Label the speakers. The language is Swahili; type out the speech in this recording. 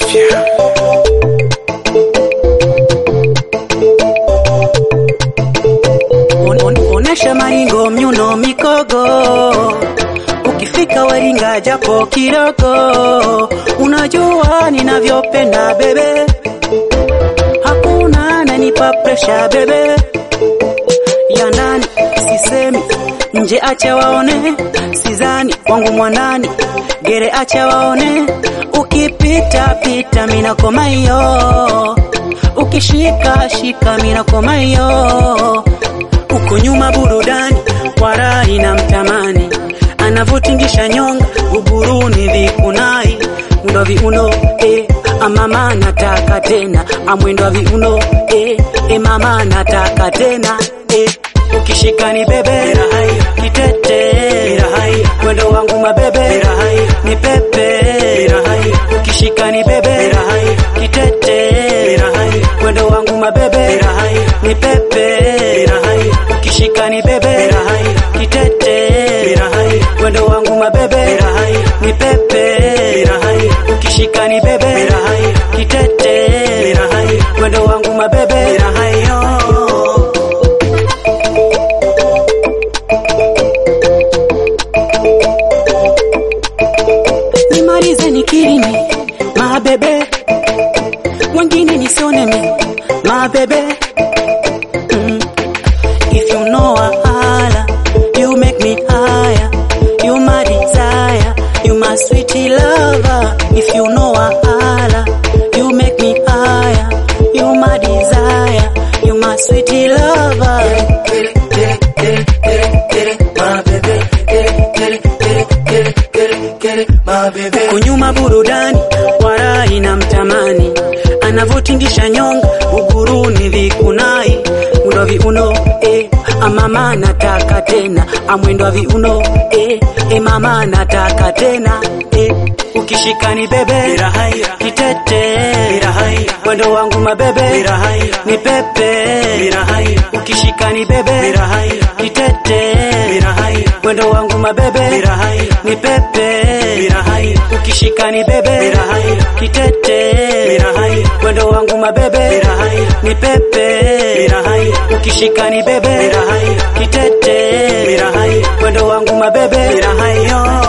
Speaker 1: Mafia.
Speaker 2: On, on, onesha maringo myuno mikogo ukifika Waringa japo kidogo, unajua ninavyopenda bebe, hakuna nanipa presha bebe, ya ndani sisemi, nje acha waone, sizani wangu mwanani, gere acha waone, ukipita pita mina koma hiyo, ukishika shika mina koma hiyo uko nyuma burudani warai na mtamani anavotingisha nyonga uguruni vikunai mwendo wa viuno eh, amama nataka tena amwendo wa viuno eh, eh, mama nataka tena eh, ukishikani bebe kitete mwendo wangu mabebe ni pepe ukishikani bebe kitete mwendo wangu mabebe ni pepe ukishikani bebe kitete mwendo wangu mabebe ni pepe ukishikani bebe kitete mwendo wangu mabebe nimalize nikirimi mabebe wengine nisione mi mabebe mm. If you know a holla, you make me higher. You my desire, you my sweetie lover. If you know a holla, you make me higher. You my desire, you my sweetie lover. Kunyuma burudani, warai na mtamani, anavotingisha nyonga, uguruni vikunai, mwendo wa viuno eh, amama nataka tena, amwendo wa viuno eh, eh, mama nataka tena eh, ukishikani bebe kitete, mwendo wangu mabebe ni pepe, ukishikani bebe kitete, mwendo wangu mabebe ni pepe, ukishikani bebe kitete, mwendo wangu mabebe ni pepe, ukishikani bebe kitete, mwendo wangu mabebe yo